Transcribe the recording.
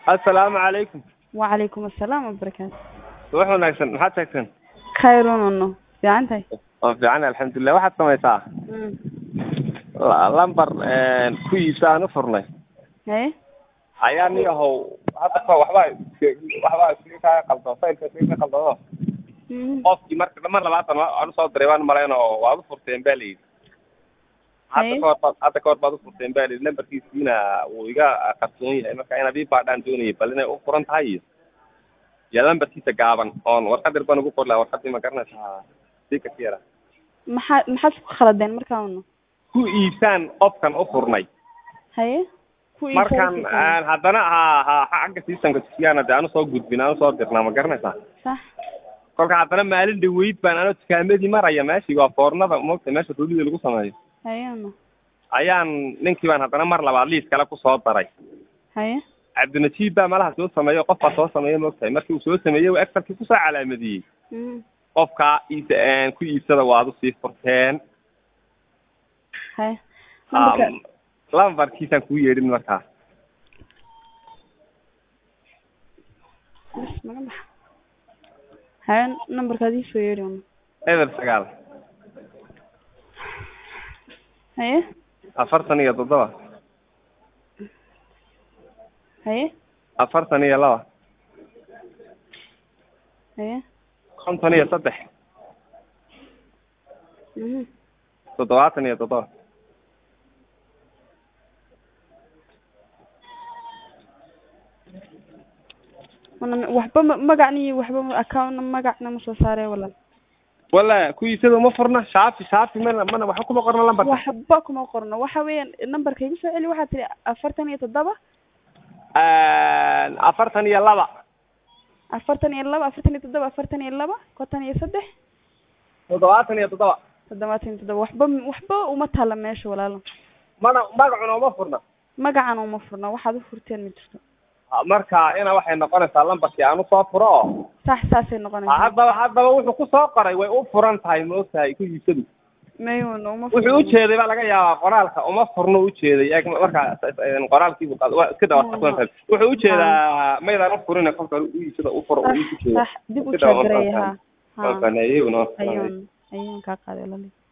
assalaamu calaykum wacalaykum assalaam wabarakaatu wax wanaagsan maxaad sheegteen khayrunono fiican tahay oo fiican alxamdulilah waxaad samaysaa la- lambar ku iibsa aan u furnay haye ayaa ni ahow hadda ka waxbaa is- waxbaa iskaga kaa qaldo faylka iskaga ka qaldado qofkii marka mar labaatan aan usoo diray waan malayn oo waad u furteen ba layidhi hadda Haye. kahor baad hadda kahor baad u furteen ba layidhi lambarkiisiina wuu iga qarsoon yahay marka inaad ii baadhaan doonayay bal inay u furan tahay iyo iyo lambarkiisa gaaban oon warqad yar baan ugu qori lahaa warqadii ma garanaysaa sika ka yara maxaa maxaad isku khaladeen markaana ku iibsaan qofkan u furnay haye ku iibsada markan siisaan. aan haddana ha ha xagga systemka siyaana dee aanu soo gudbin aanu soo dirnaa ma garanaysaa sax kolka haddana maalin dhaweyd baan anoo dukaamadii maraya meeshii waa foornada moogta meesha roolida lagu sameeyo hayena ayaan ninkii baan haddana mar labaad liis kale kusoo daray haye cabdinajiib baa malaha soo sameeyo qof baa soo sameeya moogtahay markii uu soo sameeyey uu excelkii kusoo calaamadiyey Mhm. qofkaa iisa ku iibsada waad usii furteen haye nambarka Um, lambarkiisaan kuu yeedhin markaa bis maga baxa haye nambarkaad ii soo yeedhi una eber sagaal haye afartan iyo toddoba haye afartan iyo laba haye konton iyo saddex Mhm. toddobaatan iyo toddoba Mana- waxba ma- magacna iyo waxba ma- accountna magacna ma soo saaree walaal wala ku iibsada uma furna shaafi shaafi mana mana waxa kuma qorna lambarka waxba kuma qorno waxa weeyaan nambarka igu soo celi waxaad tihi afartan iyo toddoba afartan iyo laba afartan iyo laba afartan iyo toddoba afartan iyo laba konton iyo saddex toddobaatan iyo toddoba toddobaatan iyo toddoba waxba waxba uma taala meesha walaalo mana magacuna uma furna magacan uma furno waxaad u furteen ma jirto marka ina waxay noqonaysaa lambarkii aan usoo furo oo sax saasay noqonaysaa haddaba haddaba wuxuu kusoo qoray way u furan tahay maogtahay ku iibsadu mayuna uma wuxuu furno ujeeday baa laga yaabaa qoraalka uma furno ujeeday eeg marka qoraalkiibu qad- waa iska dhawa qasbantahay wuxuu ujeedaa maydaan ufurin kolka u iibsada ufuro sax uu ujeeda sax dib u Iska dhawa jaagaraya markaas. ha ha ayaguna ayuun ayuun kaa qaaday walaali